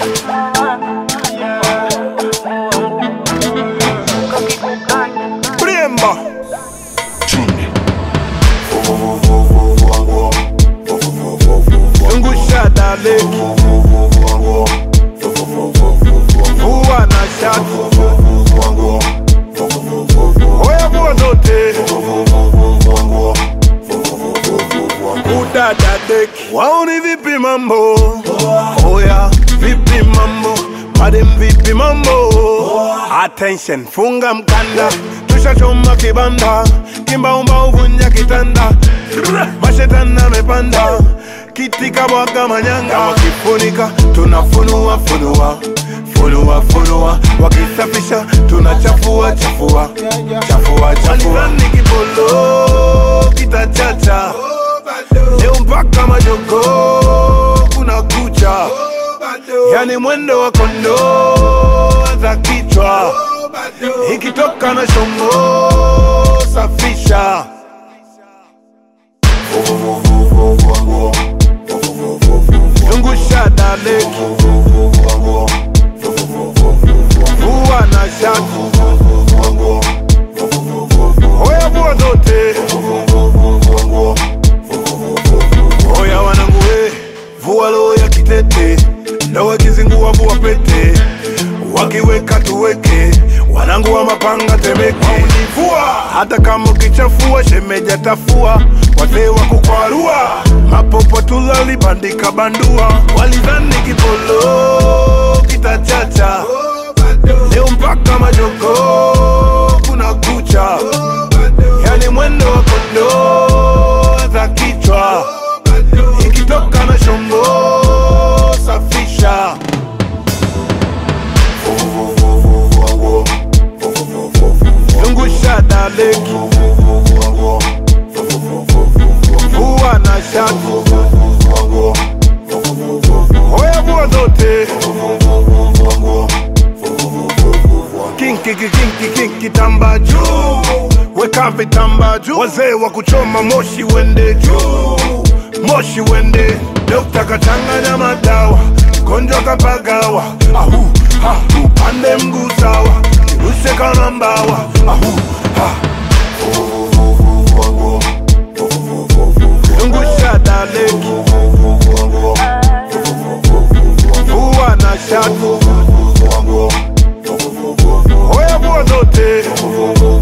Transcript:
Bremba. Zungusha daleki. Vua na shati. Oya vua zote. Udada deki. Waoni vipi mambo? Oya vipi mambo? Madem vipi mambo? Attention, funga mkanda. Tushachoma kibanda. Kimbaumba uvunja kitanda. Mashetani amepanda. Kiti kabwaga manyanga. Wakifunika tunafunua funua. Funua funua. Wakisafisha tunachafua chafua. Chafua chafua. Walizani kipolo kitachacha. Leo mpaka majogo kuna kucha, yani mwendo wa kondoo za kichwa, ikitoka na shombo safisha. Zungusha daleki, vua na shati, oya vua zote. Oya wanangu we, vua roho ya kitete, ndo wakizingua vua pete, wakiweka tuweke, wanangu wa mapanga temeke. Univua hata kama ukichafua, shemeja tafua, wazee wa kukwarua, mapopo tulalibandika bandua, walidhani kipolo kitachacha, leo mpaka majogo kuna kucha, yani mwendo wa kondoo za kichwa ikitoka na shombo safisha. Zungusha daleki, vua na shati, oya vua zote. Kinki kinki kinki tamba juu, weka vitamba juu, wazee wa kuchoma moshi wende juu, moshi wende. Dokta kachanganya madawa, mgonjwa kapagawa, ahu ha, upande mguu sawa, kirushe kama mbawa, ahu ha. Zungusha daleki, vua na shati, oya vua zote.